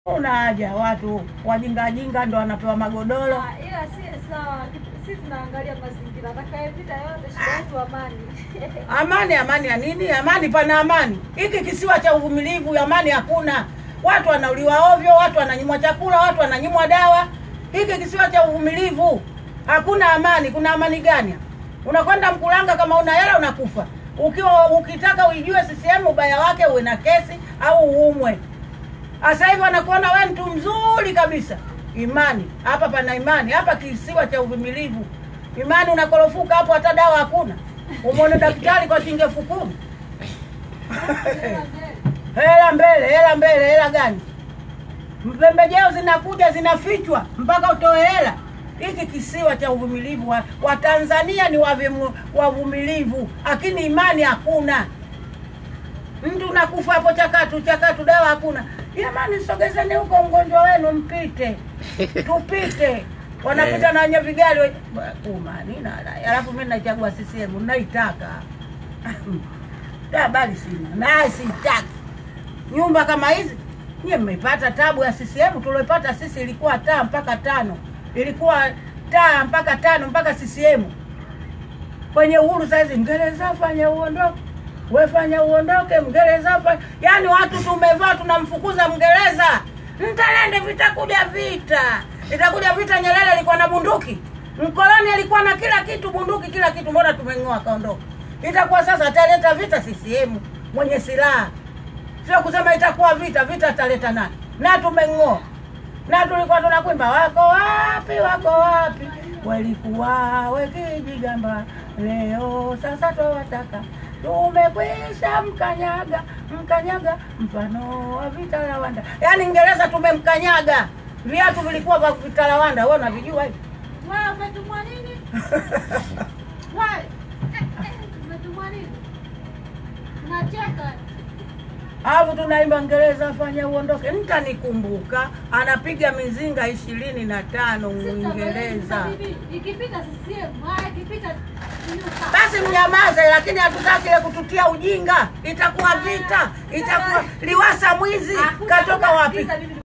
Una haja watu wajingajinga ndo wanapewa magodoro. Ah, ila si sawa, si tunaangalia mazingira. Atakayepita yote, shida yetu amani. Amani, amani ya nini? Amani, pana amani. Hiki kisiwa cha uvumilivu, amani hakuna. Watu wanauliwa ovyo, watu wananyimwa chakula, watu wananyimwa dawa. Hiki kisiwa cha uvumilivu, hakuna amani. Kuna amani gani? Unakwenda Mkulanga, kama una hela unakufa. Ukiwa ukitaka uijue CCM ubaya wake, uwe na kesi au uumwe. Sasa hivi wanakuona wewe mtu mzuri kabisa. Imani hapa, pana imani hapa, kisiwa cha uvumilivu. Imani unakorofuka hapo, hata dawa hakuna. Umwone daktari kwa shilingi elfu kumi. Hela mbele, hela mbele, hela gani? Pembejeo zinakuja zinafichwa mpaka utoe hela. Hiki kisiwa cha uvumilivu, wa- Watanzania ni wavimu- wavumilivu, lakini imani hakuna. Mtu unakufa hapo chakatu chakatu, dawa hakuna. Jamani, sogezeni huko mgonjwa wenu mpite, tupite. Wanapita na wenye vigari we- umani na alafu mimi nachagua CCM naitaka Da, habari sina naye sitaki nyumba kama hizi. Nyie mmepata tabu ya CCM, tuliopata sisi ilikuwa taa mpaka tano, ilikuwa taa mpaka tano mpaka CCM kwenye uhuru saizi Mngereza fanya uondoke, we fanya uondoke, Mngereza fanya. Yani watu tumevaa tunamfukuza Mngereza. Mtalende, vitakuja vita, itakuja vita. Nyerere alikuwa na bunduki, mkoloni alikuwa na kila kitu, bunduki, kila kitu. Mbona tumeng'oa akaondoka? Itakuwa sasa ataleta vita CCM mwenye silaha, sio kusema itakuwa vita. Vita ataleta nani? Na tumeng'oa na tulikuwa tunakwimba wako wapi, wako wapi, walikuwa wekijigamba, leo sasa twawataka, tumekwisha mkanyaga, mkanyaga mfano wa vitalawanda. Yaani Ingereza tumemkanyaga, viatu vilikuwa vya vitalawanda. Wewe unavijua hivi? Wewe umetumwa nini? Wewe umetumwa nini? Unacheka. Alafu tunaimba Ngereza fanya uondoke. Mtanikumbuka, anapiga mizinga ishirini na tano Mwingereza. Ikipita CCM, haya ikipita nyuka. Basi mnyamaze, lakini hatutaki ile kututia ujinga. Itakuwa vita, itakuwa Liwasa mwizi Hakuna katoka wapi? kusikiza mimi